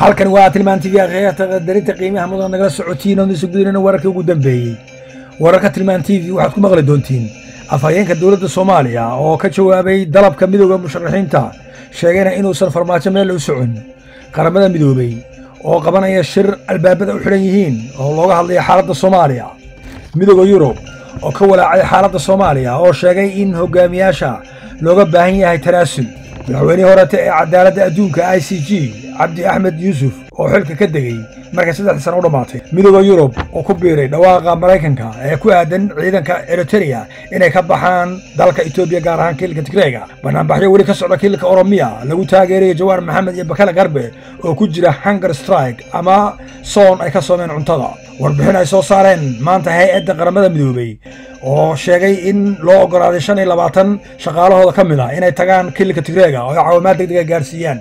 halkan waa tilmaan tv akhyaarta qadarinta qiimaha mudan nagala socotiin oo isu gudinayna wararkii ugu dambeeyey wararka tilmaan tv waxaad ku maqli doontiin afhayeenka dowladda soomaaliya oo ka jawaabay dalabka midooda musharaxiinta sheegayna inuusan farmaajo meel u socon qaramada midoobey oo qabanaya shir albaabada u xidhan yihiin oo looga hadlaya xaaladda soomaaliya midooda yurub oo ka walaacay xaaladda soomaaliya oo sheegay in hogaamiyaasha looga baahan yahay tanaasul madaxweynihii horete ee cadaaladda adduunka i c g cabdi axmed yuusuf oo xilka ka degey markay saddexdii sana u dhammaatay midooda yurub oo ku biiray dhawaaqa maraykanka ee ku aadan ciidanka eritereya inay ka baxaan dalka etoobiya gaar ahaan kiilka tigreega banaanbaxyo weli ka socda kiilka oromiya lagu taageerayo jawaar maxamed iyo bakale garbe oo ku jira hunger strike ama soon ay ka soomeen cuntada warbixin ay soo saareen maanta hay-adda qaramada midoobey oo sheegay in loo oggolaaday shan iyo labaatan shaqaalahooda ka mid ah inay tagaan kiilka tigreega oo ay caawimaad degdega gaarsiiyaan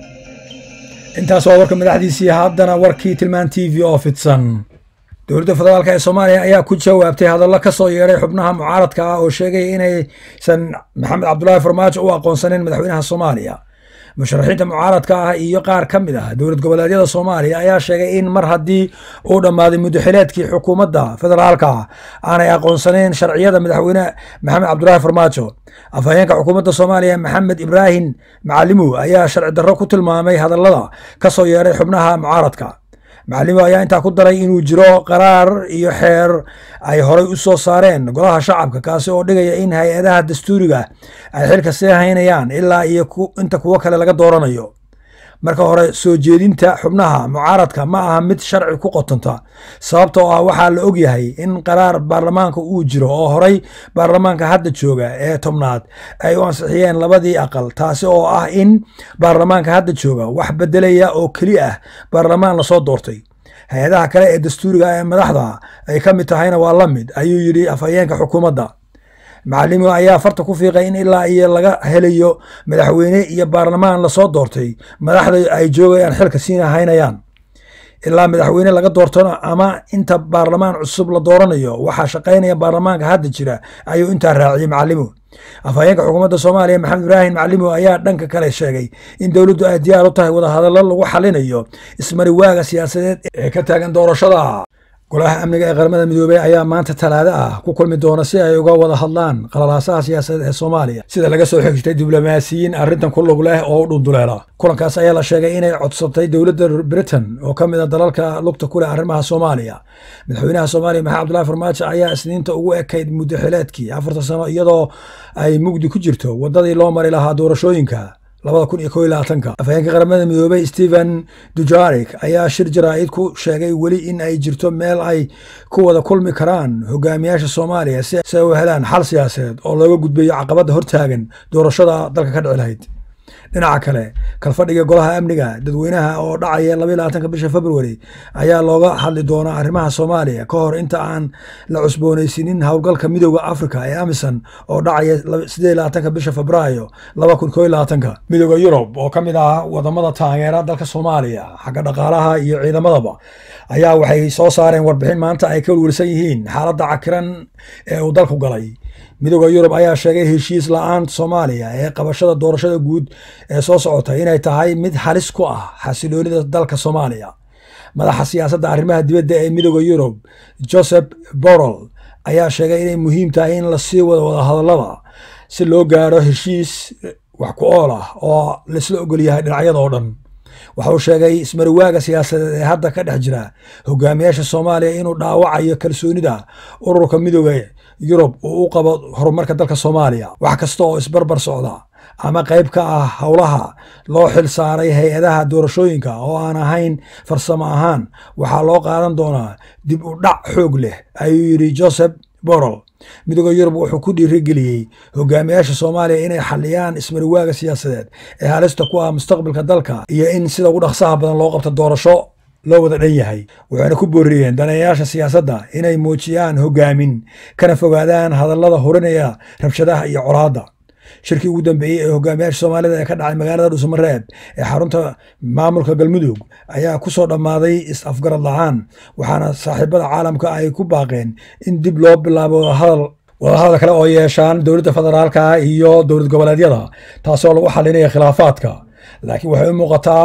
intaas waa warka madaxdiisii haddana warkii tilmaan t v oo fidsan dowladda federaalk ee soomaaliya ayaa ku jawaabtay hadallo ka soo yeedhay xubnaha mucaaradka ah oo sheegay inaysan maxamed cabdulaahi farmaajo u aqoonsanin madaxweynaha soomaaliya musharaxiinta mucaaradka ah iyo qaar ka mid ah dowlad goboleedyada soomaaliya ayaa sheegay in mar haddii uu dhammaaday muddaxileedkii xukuumadda federaalka aanay aqoonsanayn sharciyada madaxweyne maxamed cabdulaahi farmaajo afhayeenka xukuumadda soomaaliya maxamed ibraahim macalimow ayaa sharci darro ku tilmaamay hadallada ka soo yeedhay xubnaha mucaaradka macalimow ayaa intaa ku daray inuu jiro qaraar iyo xeer ay horay u soo saareen golaha shacabka kaasi oo dhigaya in hay-adaha dastuuriga ay xilka sii haynayaan ilaa iyo inta kuwo kale laga dooranayo marka hore soo jeedinta xubnaha mucaaradka ma aha mid sharci ku qotonta sababtoo ah waxaa la ogyahay in qaraar baarlamaanka uu jiro oo horay baarlamaanka hadda jooga ee tobnaad ay u ansixiyeen labadii aqal taasi oo ah in baarlamaanka hadda jooga wax bedelaya oo keli ah baarlamaan lasoo doortay hay-adaha kale ee dastuuriga ee madaxda ay ka mid tahayna waa la mid ayuu yidhi afhayeenka xukuumadda macalimo ayaa farta ku fiiqay in ilaa iyo laga helayo madaxweyne iyo baarlamaan lasoo doortay madaxda ay joogayaan xilka siina haynayaan ilaa madaxweyne laga doortona ama inta baarlamaan cusub la dooranayo waxaa shaqaynaya baarlamaanka hadda jira ayuu intaa raaciyey macalimo afhayeenka xukuumadda soomaaliya maxamed ibraahim macalimo ayaa dhanka kale sheegay in dowladdu ay diyaar u tahay wadahadallo lagu xalinayo ismariwaaga siyaasadeed ee ka taagan doorashada golaha amniga ee qaramada midoobey ayaa maanta talaado ah ku kulmi doona si ay uga wada hadlaan qalalaasaha siyaasadeed ee soomaaliya sida laga soo xigtay diblomaasiyiin arrintan ku lug leh oo u dhunduleela kulankaas ayaa la sheegay inay codsatay dowladda britain oo ka mid a dalalka lugta ku leh arrimaha soomaaliya madaxweynaha soomaaliya maxamed cabdulahi farmaajo ayaa isniinta ugu ekayd muddaxileedkii afartan sano iyadoo ay mugdi ku jirto waddadii loo mari lahaa doorashooyinka labada kun iyo ko iyo labaatanka afhayeenka qaramada midoobey stephen dujarik ayaa shir jaraa'id ku sheegay weli in ay jirto meel ay ku wada kulmi karaan hogaamiyaasha soomaaliya si ay u helaan xal siyaasadeed oo looga gudbayo caqabadda hortaagan doorashada dalka ka dhici lahayd dhinaca kale kalfadhiga golaha amniga dadweynaha oo dhacaya labaiy labaatanka bisha februari ayaa looga hadli doonaa arrimaha soomaaliya ka hor inta aan la cusboonaysiinin howlgalka midooda africa ee amisom oo dhacaya sideed labaatanka bisha febraayo laba kun ko iyo labaatanka midooda yurub oo ka mid ah wadamada taageera dalka soomaaliya xagga dhaqaalaha iyo ciidamadaba ayaa waxay soo saareen warbixin maanta ay ka welwelsan yihiin xaaladda cakiran ee uu dalku galay midooda yurub ayaa sheegay heshiis la-aanta soomaaliya ee qabashada doorashada guud ee soo socota inay tahay mid halis ku ah xasiloonida dalka soomaaliya madaxa siyaasadda arrimaha dibadda ee midooda yurub joseph borrell ayaa sheegay inay muhiim tahay in lasii wado wadahadallada si loo gaaro heshiis wax ku ool ah oo laisla ogol yahay dhinacyada oo dhan waxa uu sheegay ismariwaaga siyaasadeed ee hadda ka dhex jira hogaamiyaasha soomaaliya inuu dhaawacayo kalsoonida ururka midooda yurub uu u qabo horumarka dalka soomaaliya wax kasta oo isbarbar socda ama qayb ka ah howlaha loo xil saaray hay-adaha doorashooyinka oo aan ahayn farsamo ahaan waxaa loo qaadan doonaa dib u dhac xoog leh ayuu yidhi joseph borrell midooda yurub wuxuu ku dhiirigeliyey hogaamiyaasha soomaaliya inay xaliyaan ismariwaaga siyaasadeed ee halista ku ah mustaqbalka dalka iyo in sida ugu dhaqsaha badan loo qabto doorasho loo wada dhan yahay waxayna ku booriyeen daneeyaasha siyaasadda inay muujiyaan hogaamin kana fogaadaan hadallada hurinaya rabshadaha iyo colaadda shirkii ugu dambeeyey ee hogaamiyaasha soomaalida ee ka dhacay magaalada dhuusamareeb ee xarunta maamulka galmudug ayaa ku soo dhammaaday is-afgarad la-aan waxaana saaxiibada caalamka ay ku baaqeen in dib loo bilaabo wadahadal wadahadal kale oo yeeshaan dowladda federaalka iyo dowlad goboleedyada taasoo lagu xalinaya khilaafaadka laakiin waxay u muuqataa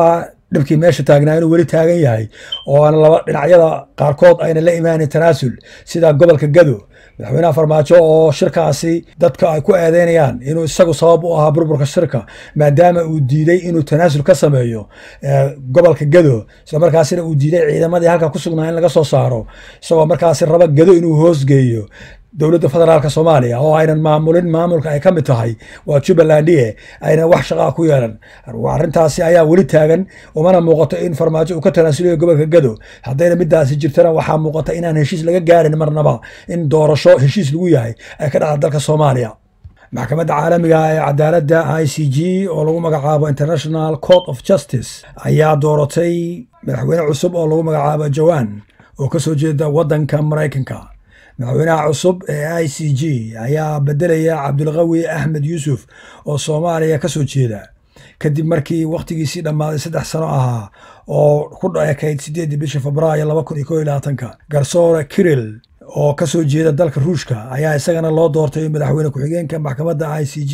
dhibkii meesha taagnaa inuu weli taagan yahay oo aan laba dhinacyada qaarkood ayna la imaanin tanaasul sida gobolka gado madaxweynaha farmaajo oo shirkaasi dadka ay ku eedeynayaan inuu isagu sabab u ahaa burburka shirka maadaama uu diiday inuu tanaasul ka sameeyo gobolka gado isla markaasina uu diiday ciidamadii halka ku sugnaa in laga soo saaro isagoo markaasi raba gado inuu hoosgeeyo dowladda federaalk soomaaliya oo aynan maamulin maamulka ay ka mid tahay waa jubbalandie aynan wax shaqaa ku yeelan arrintaasi ayaa weli taagan umana muuqato in farmaajo uu ka tanaasulayo gobolka gado haddayna midaasi jirtana waxaa muuqata inaan heshiis laga gaarin marnaba in doorasho heshiis lagu yahay ay ka dhacda dalka soomaaliya maxkamadda caalamiga ee cadaaladda i c g oo lagu magacaabo international court of justice ayaa dooratay madaxweyne cusub oo lagu magacaabo jawan oo ka soo jeeda waddanka maraykanka madaxweynaha cusub ee i c g ayaa bedelaya cabdulqawi axmed yuusuf oo soomaaliya ka soo jeeda kadib markii wakhtigiisii dhammaaday saddex sano ahaa oo ku ekayd siddeeddii bishii febraayo laba kun iyo koo iyo labaatanka garsoore kiril oo ka soo jeeda dalka ruushka ayaa isagana loo doortay madaxweyne ku-xigeenka maxkamadda i c g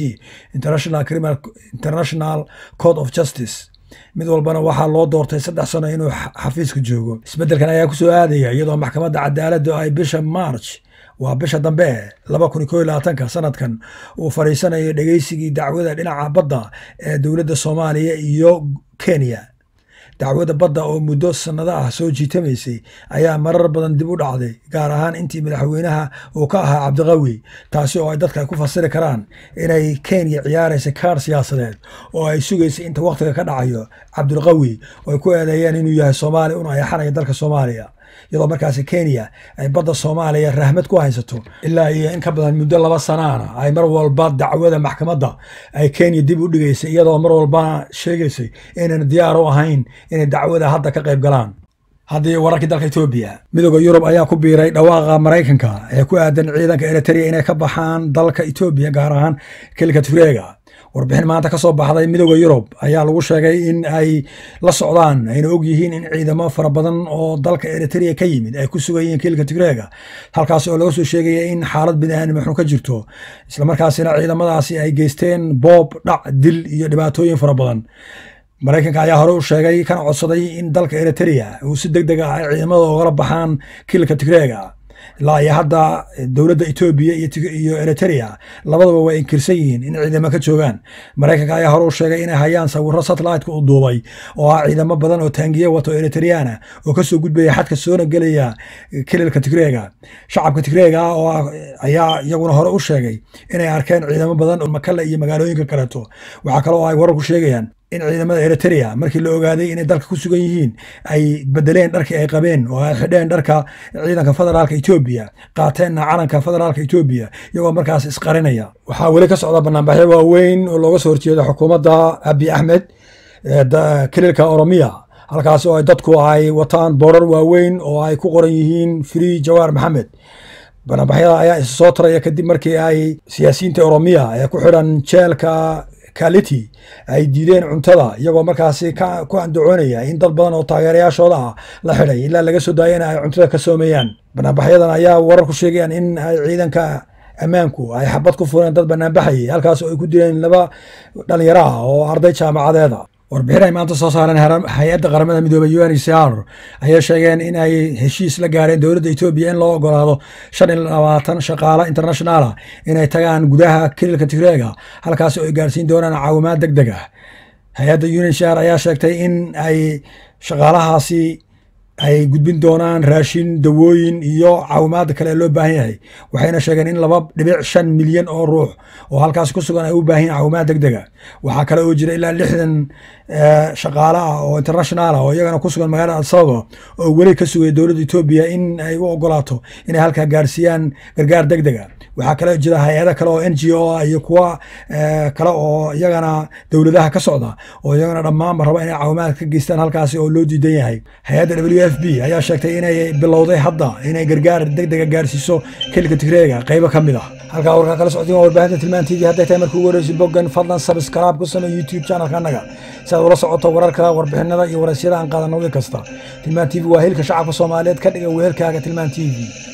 international court of justice mid walbana waxaa loo doortay saddex sano inuu xafiiska joogo isbeddelkan ayaa ku soo aadaya iyadoo maxkamadda cadaaladdu ay bisha march waa bisha dambe laba kun iyo koo iyo labaatanka sanadkan uu fadhiisanayo dhegeysigii dacwada dhinaca badda ee dowladda soomaaliya iyo kenya dacwada badda oo muddo sannado ah soo jiitamaysay ayaa marar badan dib u dhacday gaar ahaan intii madaxweynaha uu ka ahaa cabdiqawi taasi oo ay dadka ku fasiri karaan inay kenya ciyaaraysa kaar siyaasadeed oo ay sugaysay inta wakhtiga ka dhacayo cabdulqawi oo ay ku eedeeyeen inuu yahay soomaaliya una ayaxanayo dalka soomaaliya iyadoo markaasi kenya ay badda soomaaliya rahmad ku haysato ilaa iyo in ka badan muddo laba sanaana ay mar walba dacwada maxkamadda ay kenya dib u dhigaysay iyadoo mar walbana sheegaysay inayna diyaar u ahayn inay dacwada hadda ka qayb galaan haddii wararkii dalka etoobiya midooda yurub ayaa ku biiray dhawaaqa maraykanka ee ku aadan ciidanka eritrea inay ka baxaan dalka etoobiya gaar ahaan kelika tureega warbixin maanta ka soo baxday midooda yurub ayaa lagu sheegay in ay la socdaan ayna og yihiin in ciidamo fara badan oo dalka eritrea ka yimid ay ku sugan yihiin kiilka tigreega halkaas oo laga soo sheegaya in xaalad bini'aadnimo xun ka jirto islamarkaasina ciidamadaasi ay geysteen boob dhac dil iyo dhibaatooyin fara badan maraykanka ayaa hore u sheegay kana codsaday in dalka eritrea uu si deg deg ah ay ciidamada ogala baxaan kiilka tigreega ilaa iyo hadda dowladda etoobiya iyo eritrea labadaba way inkirsan yihiin in ciidamo ka joogaan maraykanka ayaa hore u sheegay inay hayaan sawiro satelliteka u duubay oo ah ciidamo badan oo taangiye wato eritreana oo kasoo gudbaya xadka soona gelaya kililka tigreega shacabka tigreega oo ayaa iyaguna hore u sheegay inay arkeen ciidamo badan oo makale iyo magaalooyinka kaleeto waxaa kale oo ay wararku sheegayaan in ciidamada eritrea markii la ogaaday inay dalka ku sugan yihiin ay bedeleen dharkii ay qabeen oo ay xidheen dharka ciidanka federaalka etoobiya qaateenna calanka federaalka etoobiya iyagoo markaas isqarinaya waxaa weli ka socda banaanbaxyo waaweyn oo looga soo horjeeda xukuumadda abi axmed kililka oromiya halkaas oo ay dadku ay wataan boorar waaweyn oo ay ku qoran yihiin free jawaar maxamed banaanbaxyada ayaa isa soo taraya kadib markii ay siyaasiyiinta oromiya ee ku xidhan jeelka kaliti ay diideen cuntada iyagoo markaasi ku andacoonaya in dad badan oo taageerayaashooda ah la xidhay ilaa laga soo daayana ay cuntada ka soomeeyaan banaanbaxyadan ayaa warar ku sheegayaan in ay ciidanka ammaanku ay xabad ku fureen dad banaanbaxayay halkaas oo ay ku dileen laba dhalinyaro ah oo arday jaamacadeeda warbixin ay maanta soo saareen hay-adda qaramada midoobey u n h r ayay sheegeen in ay heshiis la gaareen dowladda etoobiya in loo ogolaado shan iyo labaatan shaqaalo internationaala inay tagaan gudaha kililka tigreega halkaas oo ay gaarsiin doonaan caawimaad deg deg ah hay-adda u n h r ayaa sheegtay in ay shaqaalahaasi ay gudbin doonaan raashin dawooyin iyo caawimaada kale ee loo baahan yahay waxayna sheegeen in laba dhibic shan milyan oo ruux oo halkaas ku sugan ay u baahan yahin caawimaad deg dega waxaa kale oo jira ilaa lixdan shaqaale ah oo international ah oo iyagana ku sugan magaalada alsababa oo weli ka sugaya dowladda etoobiya in ay u ogolaato inay halkaa gaarsiiyaan gargaar deg dega waxaa kale jira hay-ado kale oo n g o ah iyo kuwa kale oo iyagana dowladaha ka socda oo iyagana dhammaanba raba inay caawimaad ka geystaan halkaasi oo loo diidan yahay hay-adda w f b ayaa sheegtay inay bilowday hadda inay gargaar deg dega gaarsiiso kelika tigreega qaybo ka mid ah halkaa warkaa kala soctiin waa warbaahinta tilmaan t v hadday tahay markii ugu horeysa boggan fadlan sabskraib ku samey youtube channelka annaga si aad ula socoto wararka warbixinada iyo waraysyada aan qaadanno wiil kasta tilmaan t v waa hilka shacabka soomaaliyeed ka dhiga weelkaaga tilmaan t v